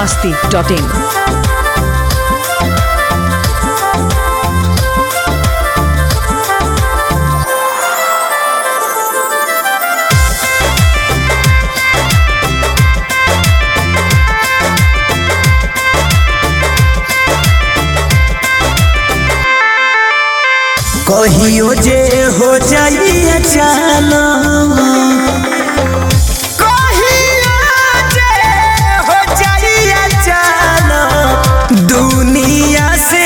masti.in. कहियो जे हो जाई अचानक कहियो जे हो जाई अचानक दुनिया से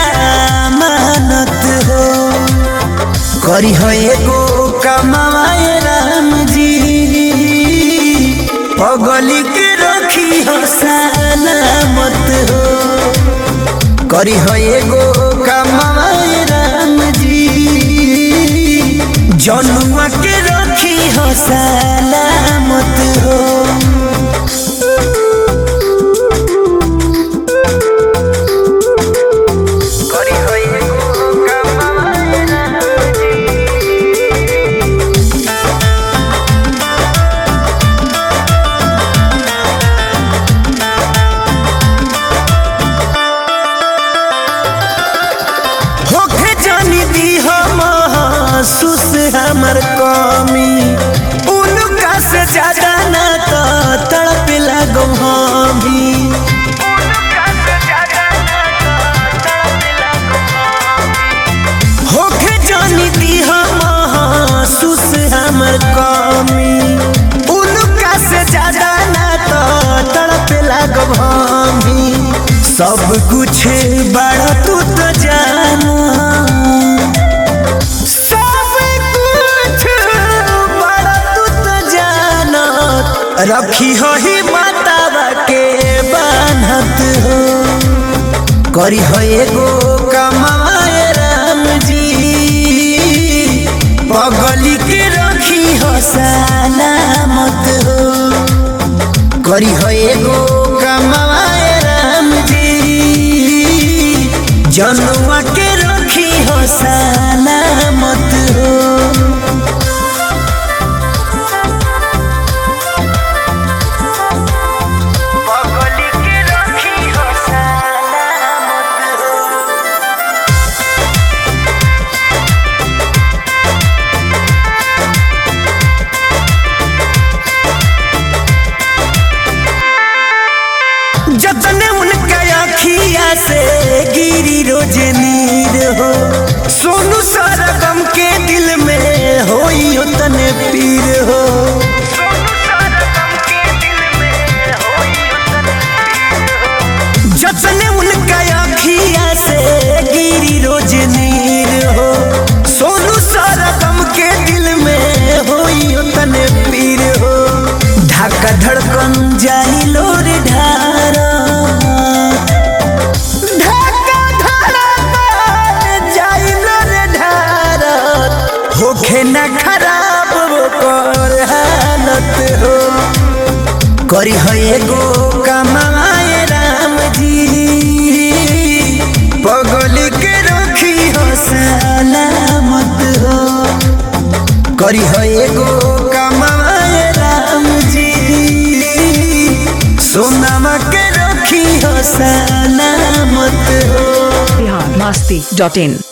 जमानत हो करी हो एगो कमाए राम जी पगली के रखी हो सलामत हो करी हो एगो कमाए राम जी जनुआ के रखी हो सलामत हो करी हो एगो कमाए राम जी होखे जानी दी हम महसूस हमर कमी उनका से ज्यादा ना तो तड़प लगो हम भी होखे जानी दी हम महसूस हमर कमी उनका से ज्यादा ना तो तड़प लगो हम भी सब कुछ बड़ा तू तो जानो सब कुछ बड़ा तू तो जानो रखी हो ही मातावा के बान्हत हो करी हो एगो कमाए राम जी पगली के रखी हो सलामत हो करी हो एगो कमाए राम जी जनुआ के रखी हो सलामत हो पगली के रखी हो सलामत हो जतने उनका अखिया से गिरी रोज नीर हो सोनू सारा गम के दिल में होई उतने पीर हो जतने उनका अखिया से गिरी रोज नीर हो सोनू सारा गम के दिल में होई उतने पीर हो धक्का धड़कन जाई लोर ढारा धक्का धड़कन जाई लोर ढारा होखे ना खराब वो कर हालत हो करी हो एगो कमाए राम जी पगली के रखी हो सलामत हो करी हो एगो कमाए राम जी सोनामा के रखी हो सलामत हो Bihar masti.in.